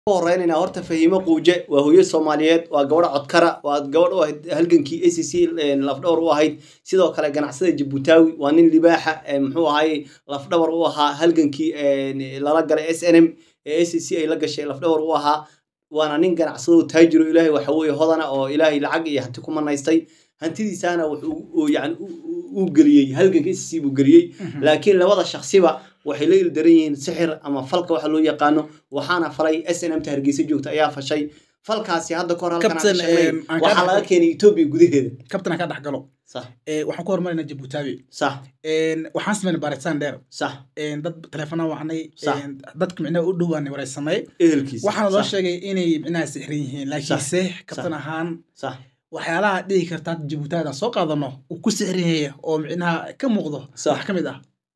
horeynayna horta fahiimo quuje waa hooyo soomaaliyeed waa gabadha codkara waa gabadh u ahayd halgankii a c c lafdhawar u ahayd sidoo kale ganacsada jabuutaawi waa nin libaaxa muxuu ahaayey lafdhawar u ahaa halgankii lala galay s n m ee a c c ay la gashay lafdhawar u ahaa waana nin ganacsado taajiro ilaahay waxa weeye hodana oo ilaahay lacag iyo hanti ku manaystay hantidiisaana wuxuu yani uu geliyey halganka a c c buu geliyey laakiin labada shaksiba waxay la ildaran yihiin sixir ama falka waxa loo yaqaano waxaana falay s n m ta hargeysa joogta ayaa fashay falkaasi hadda kahor halkan aan sheegnay waxaa laga keenay etoobiya gudaheeda kabtan aan ka dhex galo sax waxaan ku hormarina jabuutaawi sax waxaan sameynay baaritaan dheer sax dad teleefona wacnay Sax. dadka micnaha u dhowaanay wareysamay ehelkiisa waxaana loo Sax, sheegay inay micnaha sixran yihiin laakiinse kabtan ahaan sax waxyaalaha dhihi karta jabuutaada soo qaadano uu ku sixran yahay oo micnaha ka muuqdo Sax. wax ka mid ah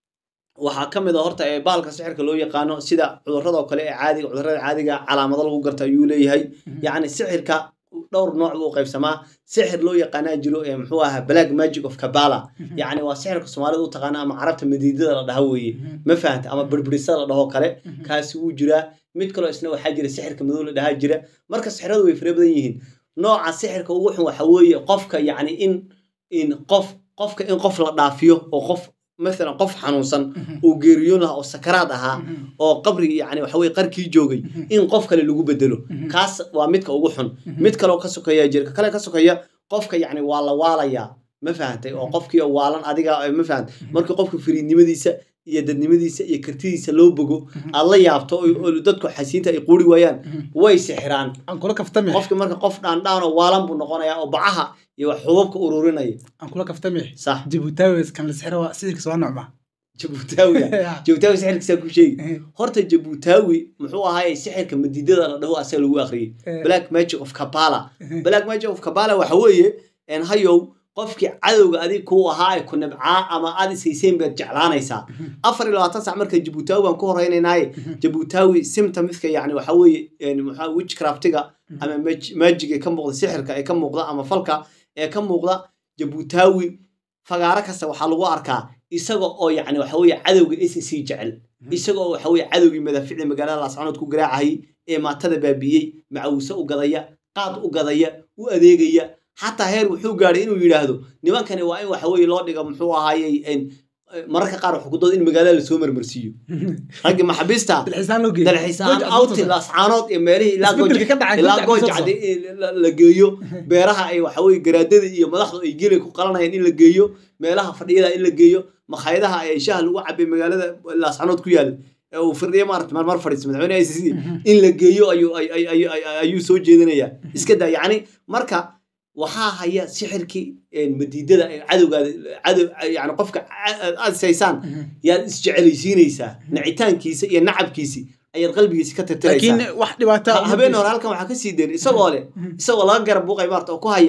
waxaa ka mid a horta ee baalka sixirka loo yaqaano sida cudurrada oo kale ee caadiga cudurrada caadiga calaamado lagu garto ayuu leeyahay yacni sixirka dhowr nooc buu u qaybsamaa sixir loo yaqaanaa jiro ee muxuu ahaa black magic of kabala yacni waa sixirka soomaalida u taqaana ama carabta madiidada la dhaha weeye ma fahanta ama birbirisada la dhaho kale kaasi wuu jiraa mid kaloo isna waxaa jira sixirka madow la dhahaa jira marka sixiradu way fara badan yihiin nooca sixirka ugu xun waxa weeye qofka yacni in in qof qofka in qof la dhaafiyo oo qof maalan qof xanuunsan uu geeriyoon lahaa oo sakaraad ahaa oo qabri yani waxa weye qarkii joogay in qof kale lagu bedelo kaas waa midka ugu xun mid kaloo ka sokeeya jirka kale ka sokeeya qofka yani waa la waalayaa ma fahantay oo qofkii oo waalan adiga eh, ma fahant markii qofka firiidnimadiisa iyo dadnimadiisa iyo kartidiisa loo bogo aad la yaabto oo oo dadku xasiinta ay quuri waayaan way sixiraan aan kula kaftame qofki marka qof dhaandhaan oo waalan buu noqonayaa oo bacaha iyo wax xubabka ururinaya aan kula kaftame sax jabuutaawi kan la sixro waa sixirkiisa waa nocma jabuutaawiga jabuutaawi sixirkiisaa ku sheegi horta jabuutaawi muxuu ahaayey sixirka madiidada la dhaho asaga lagu akhriyey black magic of kabala black magic of kabala waxa weeye en hayow qofkii cadowga adig kuu ahaa ee ku nabcaa ama aad ishayseen baad jeclaanaysaa afar iyo labaatan sac marka jabuutaawi baan ku horeynaynaaye jabuutaawi symptomska yani waxa weeye en maxaa witchcraftiga ama mag- magiga ka muuqda sixirka ee ka muuqda ama falka ee ka muuqda jabuutaawi fagaaro kasta waxaa lagu arkaa isaga oo yani waxa weeye cadowga s c jecel isaga oo waxa weeye cadowgii madaaficda magaalada laascanood ku garaacayay ee maatada baabiiyey macawuse u gadaya qaad u gadaya u adeegaya xataa heer wuxuu gaadhay inuu yidhaahdo nimankani waa in waxa weeye loo dhiga muxuu ahaayey en, eh, mararka qaar wuxuu ku dooda in magaalada lasoo marmarsiiyo raggii maxabiista dalxiisaan loo geeyay dalxiisaan awti laascaanood iyo meelihii ilaa Isbeddelka ka dhacay, ilaa dadka gooja kusoo cadde in la- la geeyo beeraha ay waxa weye garaadada iyo madaxdu ay geli ku qalanayaan in la geeyo meelaha fadhiyada in la geeyo makhaayadaha ay shaha lagu cabay magaalada laascaanood ku yaal ee uu firdhiya maarata marmar fadhiisto madaxweyne ICC in la geeyo ayuu ay- ay- ay- ay- ayuu soo jeedinayaa iska daa yacni marka waxaa haya sixirkii een, madiidada ee cadowgaada cadow yani qofka a- aad saysaan yaad isjecelaysiinaysaa nacitaankiisa iyo nacabkiisi ayaad qalbigiisa ka laakiin tirtiraysaa wax dhibaata Ha- habeen hore halkan waxaa ka sii dayn isagoo leh isagoo laga garab buuqay maarta oo ku haya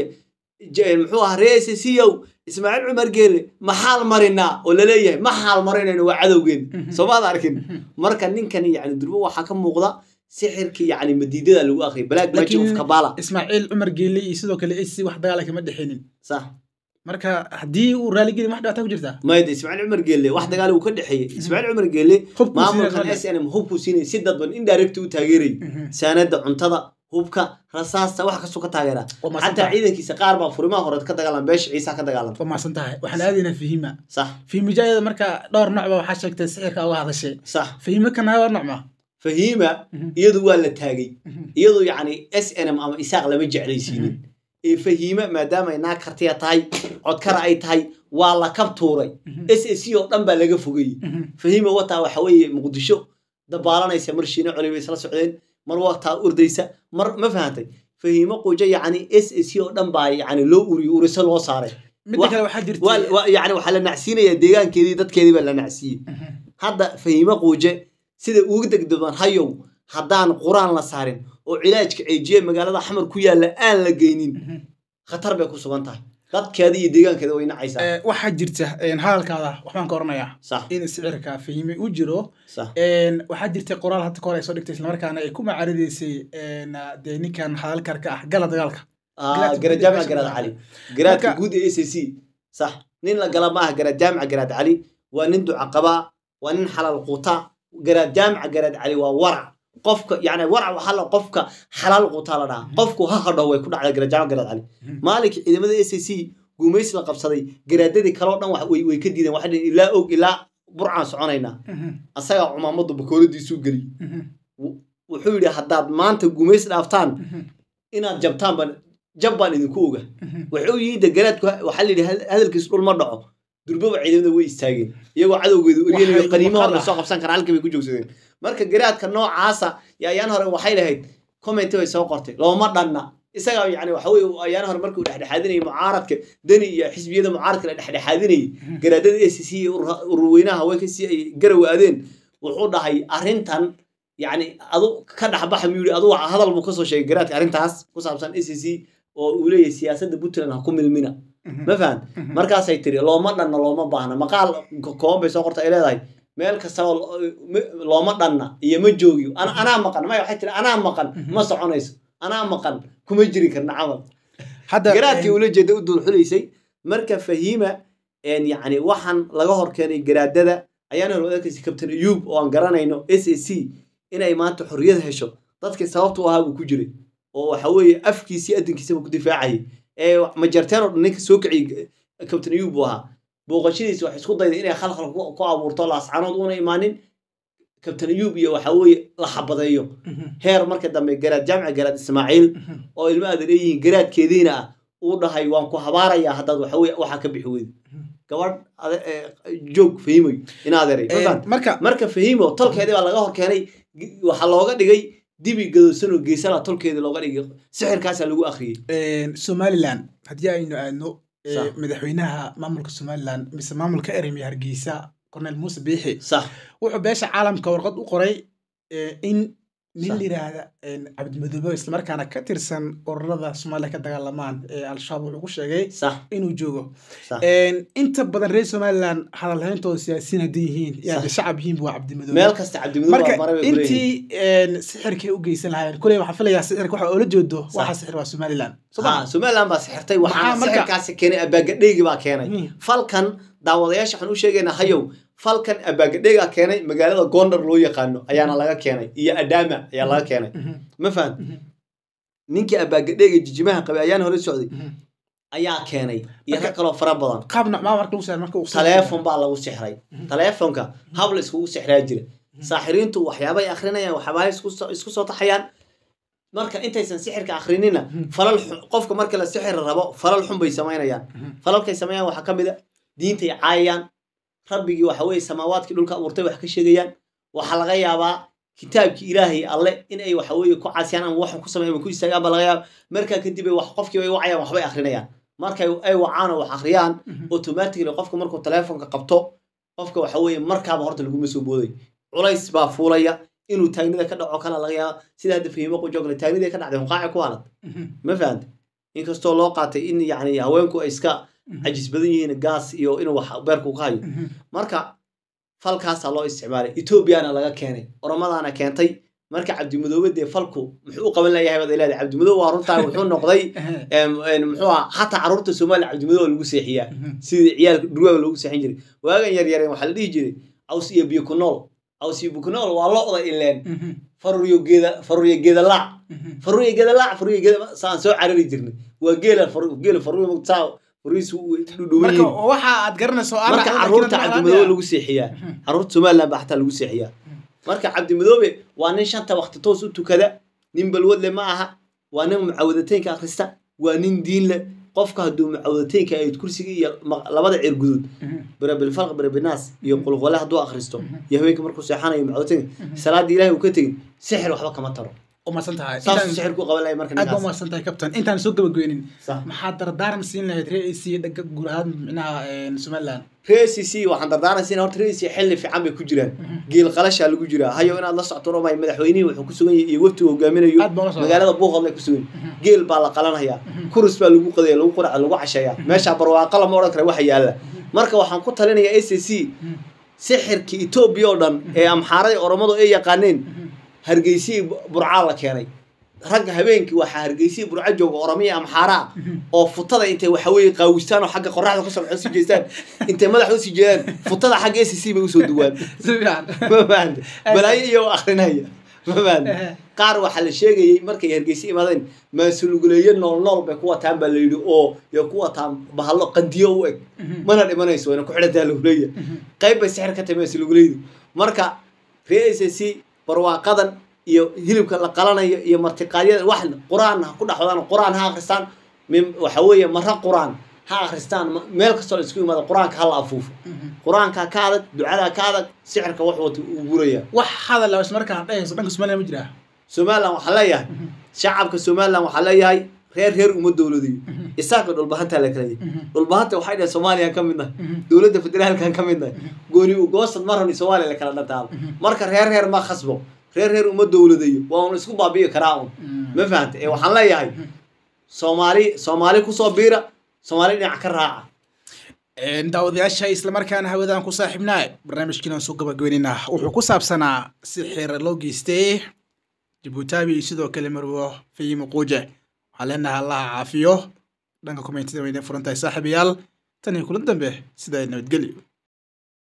j- muxuu ahaa reese siyow ismaaciil cumar geelle ma xaal marinaa oo laleeyahay ma xaal marinayno waa cadowgeen soomaad arkin marka ninkani yani durbo waxaa ka muuqda sixirkii yani madiidada lagu akhriyay black magic of Laakiin- kabala ismaaciil cumar geeli iyo sidoo kale ac wax dagaala kama dhexeynin sax marka haddii uu raaligeli wax dhibaata ku jirtaa mayda ismaaciil cumar geelle wax dagaal uu ka dhexeeyey ismaaciil cumar geelle Hubkuu maamulkan siinaya. s n m hubkuu siinay si dadban indirect u taageerayay saanada cuntada hubka rasaasta wax kastuu ka taageeraa Waa mahadsan xataa tahay. ciidankiisa qaar baa furimaha hore ka dagaalan beesha ciisa ka dagaalan waa mahadsan tahay waxaan aadaynaa fahima sax fahimijayada marka dhowr nooc ba waxaa sheegtay sixirka uga hadashay sax fahimo kana waa nocma fahiima iyadu waa la taagay iyadu yacni s n m ama isaaq lama jeclaysiinin ee fahiima maadaama ay naag kartiya tahay codkara ay tahay waa la kab tuuray s s c oo dhan baa laga fogayey fahiima wataa waxa weeye muqdisho dabaalanaysa mar shiina coli bay isla socdeen mar wataa urdaysa mar ma fahantay fahiimo qujo yacni s s c oo dhan baa yacni loo uriyo uriso loo saaray midda Wax- kale waxaa waa- jirtay waa- yacni waxaa la nacsiinaya deegaankeedii dadkeedii baa la nacsiiyey hadda fahiimo quuje sida ugu degdegban hayow haddaan quraan la saarin oo cilaajka ceejiye magaalada xamar ku yaalla aan la geynin khatar bay ku sugan tahay dadkeeda iyo deegaankeeda way nacaysaa Eh, waxaa jirta een, hadalkaada waxbaan ka oranayaa sax in sicirka fahime u jiro sax een, waxaa jirtay qoraal hadda kahor ay soo dhigtay islamarkaana ay ku macaaridaysay een, dee ninkan hadalkarka ah gala dagaalka Ah, Garaadka garaad guud ee jaamaca meesha garaad ku cali garaadka Marka- guud ee s c sax nin la gala maaha garaad jaamaca garaad cali waa nin duca qabaa waa nin xalaal quuta garaad jaamaca garaad cali waa warac qofka yani warac waxaa la qofka xalaal qutaa la dhahaa qofku ha hadho way ku dhacda garajaamo garaad cali maalinkii ciidamada s a c guumaysi la qabsaday garaadadii kaleo dhan wax- way way ka diideen waxay dhaheen ilaa og ilaa burcaan soconaynaa asagaa cumaamadu bakooladiisuu geliyey wuxuu yidhi haddaad maanta guumaysi dhaaftaan inaad jabtaan baan jab baan idinku oga wuxuu yidhi garaadku waxaa la yidhi had- hadalkiisu dhul ma dhaco durbaba ciidamada way istaageen iyagoo cadowgeedu eryanayo Waxay qaniimo hor maqal lasoo qabsan karaa halkii bay ku joogsadeen marka garaadka noocaasa iyo ayaan hore waxay lahayd commenti bay soo qortay looma dhanna isagaa yani waxa weye ayaan hore markuu dhexdhexaadinayay mucaaradka deni iyo xisbiyada mucaaradka la dhexdhexaadinayay garaadada a c c iyo urur- ururweynaha haweenka si ay garaw aadeen wuxuu dhahay arrintan yani adu ka dhexbaxa miyuu yidhi adu hadal buu kasoo sheegay garaadka arrintaas ku saabsan a c c oo uu leeyahay siyaasadda puntland ha ku milmina ma fahan markaasay tiri looma dhanna looma baahna maqaal ko- kooban bay soo qorta ay leedahay meel kastaba lo- me- looma dhanna iyo ma joogiyo Ana- anaa maqan maya waxay tiri anaa maqan ma soconayso anaa maqan kuma jiri karna camal hadda garaadkii ula jeeda u duulxulaysay marka fahiima een yacni waxaan laga hor keenay garaadada ayaan hor wadaadkiisi kabtan ayuub oo aan garanayno s a c inay maanta xorriyad hesho dadkii sababtu u ahaa buu ku jiray oo waxa weeye afkiisii adinkiisaba ku difaacayay ee majarteen oo dhan ninka soo kiciyey kabtan ayuub buu ahaa booqashadiisa waxay isku dayday inay khalkhal ku ku abuurto laascanood una imaanin kabtan ayuub iyo waxa weeye la xabadeeyo heer marka dambe garaad jaamica garaad ismaaciil oo ilma aad leeyihiin garaadkeediina ah uu dhahay waan ku habaarayaa haddaad waxa weye waxaa ka bixi weydo gabadh ade- ee, joog fahimayo in adeeray ma fahamtay? marka marka fahimo tolkeedii baa laga hor keenay gi- waxaa looga dhigay dibi gadoosan oo geesala tolkeedii looga dhigay sixirkaasaa lagu akhriyey somaliland haddii aynu aadno eh, Sax. madaxweynaha maamulka somaliland mise maamulka eremi hargeysa cornel muuse biixi sax wuxuu beesha caalamka warqad u qoray eh, in nin Sax. la yidhaahda cabdimadoobe islamarkaana ka tirsan ururada soomaaliya ka dagaalamaan ee al-shabaab wuxuu ku sheegay sax inuu joogo sax inta badan reer somaliland hadalhayntooda siyaasiyiin hadday yihiin iyo Sax. hadday shacab yihiin waa cabdimadoobe meel kasta cabdimadoob marka baa maray bay kuleeyihiin intii een, sixirkay u geysan lahaayeen kuley waxaan filayaa sixirka waxa oola jeedo Sax. waxa sixir waa somaliland soo Ha, ma somaliland baa sixirtay waxaana Maxaa marka- sixirkaasi keenay abaagadheygii baa keenay Mm. falkan daawadayaasha waxaan u sheegaynaa hayow falkan abaagadheygaa keenay magaalada gondar loo yaqaano ayaana laga keenay iyo adama ayaa laga keenay Mhm, ma fahan mhm, ninkii abaagadheyga jijimaha qabay ayaan hore socday mhm. ayaa keenay iyo Marka- rag kaloo fara badan qaab nocmaa marka lagu saaray marka uu taleefon baa lagu sixray Mhm. taleefonka hab la iskugu sixraa jira saaxiriintu waxyaabay akrinayaan waxyaabay isku soo- isku soo taxayaan marka intaysan sixirka akrinina Mhm. falal xun- qofka marka la sixir rabo falal xun bay samaynayaan Mhm. falalkay sameeyaan waxaa ka mid a diintay caayayaan rabbigii waxa weeye samaawaadkii dhulka abuurtay wax ka sheegayaan waxaa laga yaabaa kitaabkii ilaahay alle in ay waxa weeye ku casiyaan ama waxan ku sameeyaan ama ku istaagaan baa laga yaaba markaa kadib ay wax qofkii ay wacayaan waxbay akrinayaan markay ay wacaan oo wax akhriyaan Mhm. automatically qofka markuu telefonka qabto qofka waxa weeye markaaba horta laguma soo booday culays baa fuulaya inuu taagnida ka dhaco kala laga yaaba sida hadda fahimo qujogle taagnida ka dhacday hunqaaci ku halad Mhm, ma fahanta inkastoo loo qaatay in yani haweenku ay iska mhm, cajis badan yihiin gaas iyo inuu wax beerku ka hayo mhm. marka falkaasaa loo isticmaalay etoobiyana laga keenay oromadaana keentay marka cabdimadoobe dee falku muxuu u qaban layahay baad leedahay cabdimadoobe waa runtaa wuxuu noqday em, em, muxuu aha xataa carruurta soomaaliya cabdimadoobe lagu seexiyaa Mhm. sidii ciyaalka dhurwaaga loogu seexin jiray waagan yar yareen waxaa la dhihi jiray caws iyo biyo ku nool caws iyo biyo ku nool waa lo'da ileen Mhm, faruriyo geeda faruriyo geeda laac mhm. faruriyo geeda laac faruriyo geeda saan soo carari jirnay waa geela faru- geela faruriyo saa fariisu dhudhuwan marka yihiin waxa aad garanayso aan marka raaxo, carruurta laakiin cabdimadoobe aan lagu seexiyaa Mhm. carruurta somaliland baa xataa lagu seexiyaa marka cabdimadoobe waa nin shanta waqti toos u tukada nin balwadle ma aha waa nin mucawadateynka akhrista waa nin diin leh qofka hadduu mucawadateynka ay kursiga iyo ma- labada ceer guduud Mhm, birabilfalq birabinaas iyo qulqole hadduu akhristo Mhm. iyo haweenka markuu seexanayo mucawadateynka Mhm. salaadii ilaahay uu ka tegin sixir waxba kama taro umahadsan tahay saasuu Intaan- sixir ku qaban lahay marka aad baa ninkaas umahadsan tahay captain intaan soo gabageynin Sax. maxaad dardaaran siin lahayd ree ac dhaga guud ahaan micnaha een, somaliland reer c c waxaan dardaaraysa horta reer c xilli fiican bay ku jiraan geel qalashaa lagu jiraa hayo inaad la socto romay madaxweynihii wuxuu ku sugan yahay iyo waftigu hogaaminayo aad baa ula socdaa. magaalada buuqodle ku sugan Mhm. geel baa la qalanhayaa kurus baa lagu qadaya lagu quraca lagu casheeyaa meeshaa barwaaqo lama odhan kara waxa yaalla marka waxaan ku talinayaa s c Mhm, sixirkii etoobiya oo dhan ee amxaaradii oromadu ay yaqaaneen mhm. hargeysihii burcaa la keenay ragga habeenkii waxaa hargeysihii burca jooga oromiya amxaaraa oo futada intay waxa weeye qaawistaan oo xagga qoraxda ka soo sii jeestaan intay madaxa usii jeedaan futada xagga s c bay usoo duwaan si fiican ma fahanta balaayo iyo akrinaya ma fahanti Ehe. qaar waxaa la sheegayey markay hargeysa imaadeen maasuluguleeye nool nool bay ku wataan baa la yidhi oo yo ku wataan bahallo qandiyo u eg mana dhimanayso wayna ku xidhantaa laguleeya qayb bay sixir ka tahay maasuluguleeydu marka ree s c barwaaqadan iyo hilibka la qalanayo iyo martiqaadyada wax qur-aan ha ku dhaxwadaan qur-aan ha akhristaan min- waxa weeye mara qur-aan ha akhristaan ma- meel kastoo la isku imaado qur-aanka ha la afuufo qur-aanka ka adag ducada ka adag sixirka wax wata uu guraya wax hadal la ismarkaan dhehayso dhanka somaliland ma jiraa somalilan waxaa leeyahay shacabka somalilan waxaa leeyahay reer reer uma dowladayo isaga dhulbahantaa la kala yahay dhulbahanta waxay dhahay soomaaliyaan ka midnahay dowladda federaalkan ka midnahay gooni ugoosad ma rabni soomaaliya la kala dhataalo marka reer reer ma khasbo reer reer uma dowladayo waa un isku baabi'i karaa un ma fahanta ee waxaan leeyahay soomaali soomaali kusoo biira soomaali dhinac ka raaca daawadayaasha islamarkaana hawadaan ku saaxiibnaa barnaamijkiinaan soo gabagabeynayna wuxuu ku saabsanaa sixir loo geystay jabuutaabi iyo sidoo kale marwo fayimo quuje waxaan leenahay allaha caafiyo dhanka komentida wayna furan tahay saaxiibayaal tan iyo kulan dambe sidaa nabadgelyo